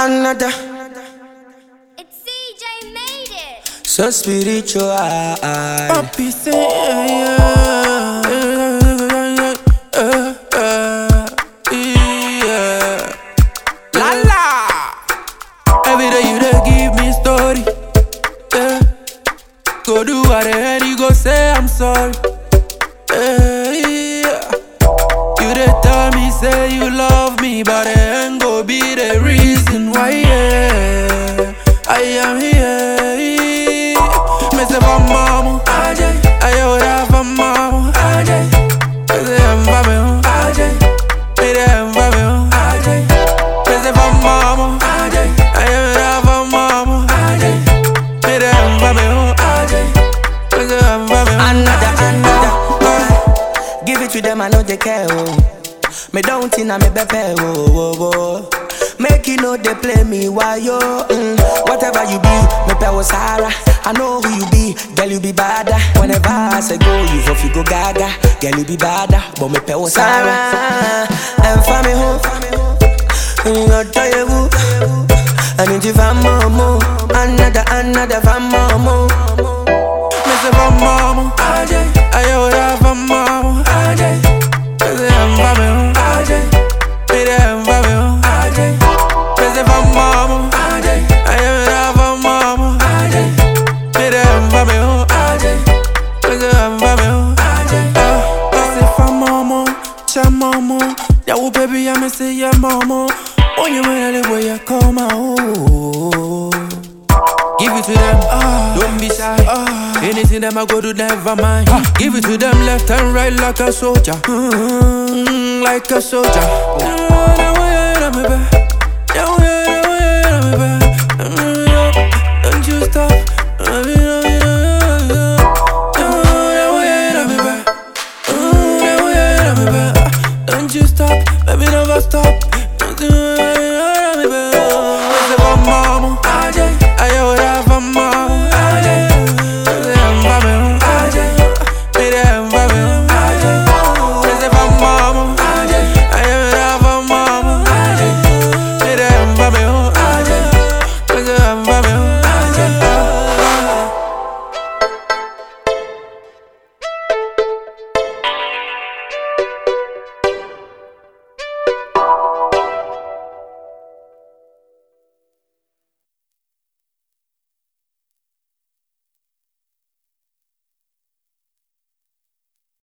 another. It's CJ made it. So spiritual. Papi say yeah, yeah, yeah, yeah, yeah, yeah. La la. Every day you dey give me story. Yeah. Go do what the hell you go say I'm sorry. Yeah, yeah. You dey tell me say you love me, but it ain't go be the reason why. Yeah, I am here. Me say for mama, Ajay. I would have for mama, Ajay. Me say I'm for me, oh, Ajay. Me say I'm for me, oh, Ajay. Me say for mama, Ajay. I would have for mama, Ajay. Me say I'm for me, oh, Ajay. Me say I'm for me, oh, Another, another. Ajay. Give it to them, I know they care. Oh. Me don't think I me bepe. Oh, oh, oh. Make you know they play me while yo. Mm. Whatever you be, me pe was Sarah. I know who you be, girl you be bada. Whenever I say go, you for you go gaga. Girl you be bada, but me pe was Sarah. And for me home, you got to you. I need you for more, another, another for more. Me say for mama, Ajay. I would have for mama, Ajay. Me say I'm for me, oh, Ajay. Me say I'm for me, oh, Ajay. Me say for mama, Ajay. I would have for mama, Ajay. Me say I'm for me, oh, Ajay. Me say I'm for me, oh, Ajay. Ah, Me say for mama, cha mama. Yeah, oh baby, I me say yeah mama. Oh, you man, the way you come out. Give it to them, don't be shy. Anything them I go do, never mind. Give it to them left and right like a soldier, mm, like a soldier. Don't you stop. Don't you stop, baby, never stop.